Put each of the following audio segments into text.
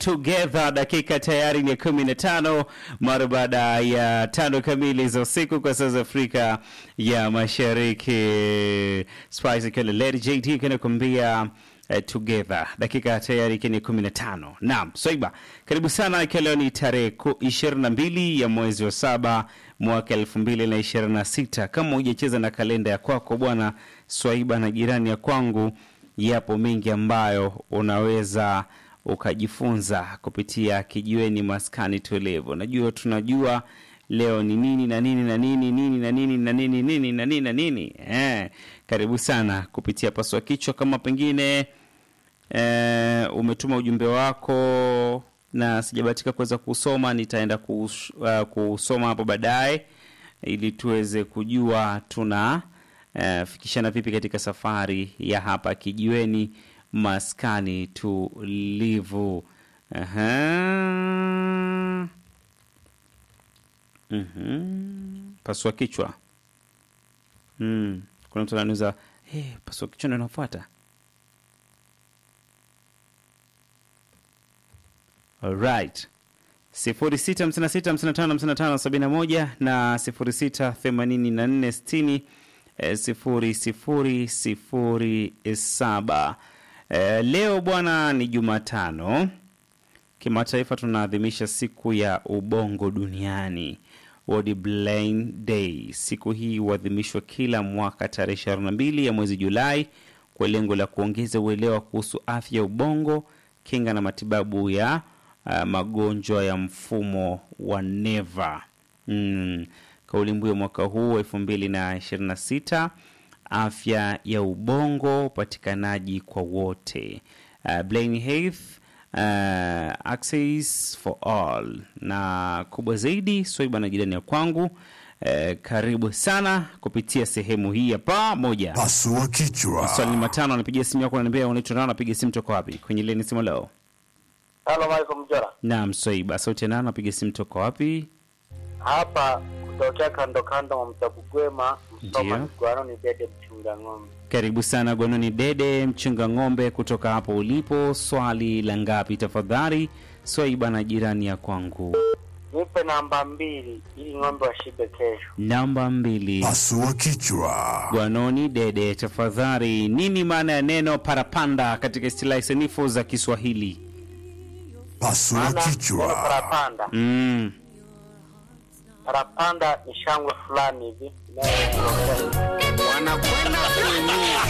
Together. Dakika tayari ni kumi na tano mara baada ya tano kamili za usiku kwa saa za Afrika ya Mashariki. Spice kile Lady JT kanakuambia uh, Together. Dakika tayari ikiwa ni kumi na tano. Naam, Swaiba, karibu sana. Ikiwa leo ni tarehe ishirini na mbili ya mwezi wa saba mwaka elfu mbili na ishirini na sita. Kama hujacheza na kalenda ya kwako bwana Swaiba na jirani ya kwangu, yapo mengi ambayo unaweza ukajifunza kupitia kijiweni maskani tulivu. Najua tunajua leo ni nini na nini na nini nini na nini na nini nini na nini na nini. Eh, karibu sana kupitia paswa kichwa. Kama pengine eh, umetuma ujumbe wako na sijabahatika kuweza kusoma, nitaenda kus, uh, kusoma hapo baadaye ili tuweze kujua tuna uh, fikishana vipi katika safari ya hapa kijiweni maskani tulivu. Aha. Mhm. Pasua kichwa. Mm. Kuna mtu anauliza, hey, pasua kichwa ndio inafuata. Alright. 0656555571 na 068460 eh, 0007. Eh, leo bwana ni Jumatano. Kimataifa tunaadhimisha siku ya ubongo duniani, World Brain Day. Siku hii huadhimishwa kila mwaka tarehe 22 ya mwezi Julai kwa lengo la kuongeza uelewa kuhusu afya ya ubongo, kinga na matibabu ya uh, magonjwa ya mfumo wa neva. Mm. Kauli mbiu ya mwaka huu elfu mbili na ishirini na sita afya ya ubongo, upatikanaji kwa wote, uh, brain health uh, access for all, na kubwa zaidi Swaiba na jirani ya kwangu. Uh, karibu sana kupitia sehemu hii hapa moja. Pasua kichwa. Swali ni matano, anapigia simu yako, ananiambia unaitwa nani, anapiga simu toka wapi? Kwenye leni simu leo. Halo Michael Mjora. Naam, Swaiba, sauti ya nani, anapiga simu toka wapi? Hapa kutokea kando kando wa Mtabugwema, Msoma Ndiyo. Migwano ni Dede mchunga ng'ombe. Karibu sana Gwanoni Dede mchunga ng'ombe kutoka hapo ulipo. Swali la ngapi tafadhali? Swaiba na jirani ya kwangu. Nipe namba mbili ili ng'ombe washibe kesho. Namba mbili. Pasua kichwa. Gwanoni Dede tafadhali, nini maana ya neno parapanda katika istilahi sanifu za Kiswahili? Pasua Maana neno kichwa. parapanda, Mm. parapanda ni shangwe fulani hivi inayoelekea wanakwenda kuumia.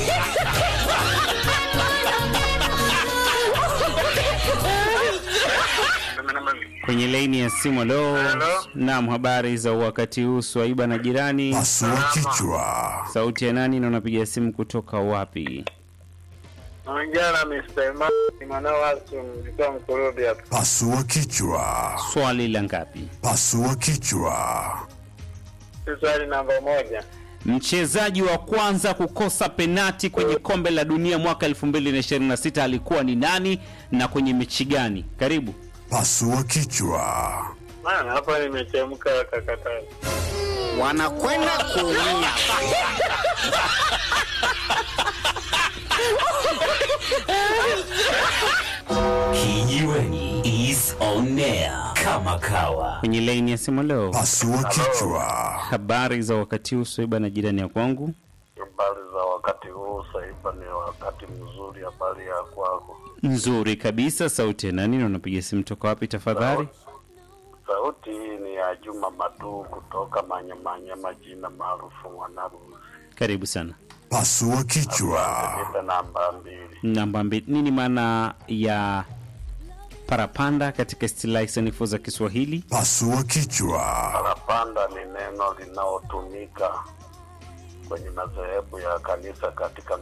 Kwenye laini ya simu leo. Hello? Naam, habari za wakati huu Swaiba na jirani. Pasua kichwa. Sauti ya nani na unapiga simu kutoka wapi? Naongea na Mr. Imani mwanao wasu mlikuwa mkurubi hapa. Pasua kichwa. Swali la ngapi? Pasua kichwa. Swali namba moja. Mchezaji wa kwanza kukosa penati kwenye kombe la dunia mwaka 2026 alikuwa ni nani na kwenye mechi gani? Karibu. Pasua kichwa. Maana hapa nimechemka kakatani. wanakwenda kuumia. Kijiweni is on air kama kawa. Kwenye laini ya simu leo. Pasua kichwa. Habari za wakati huu Swaiba na jirani ya kwangu. Habari za wakati huu Saiba, ni wakati mzuri. Habari ya kwako? Nzuri kabisa. Sauti ya nani na unapiga simu toka wapi tafadhali? Sauti hii ni ya Juma Madu kutoka Manyamanyama, jina maarufu Mwanarusi. Karibu sana. Pasua kichwa. Nipe namba mbili. Namba mbili. Nini maana ya parapanda katika istilahi sanifu za Kiswahili? Pasua kichwa. Parapanda ni neno linalotumika kwenye madhehebu ya kanisa katika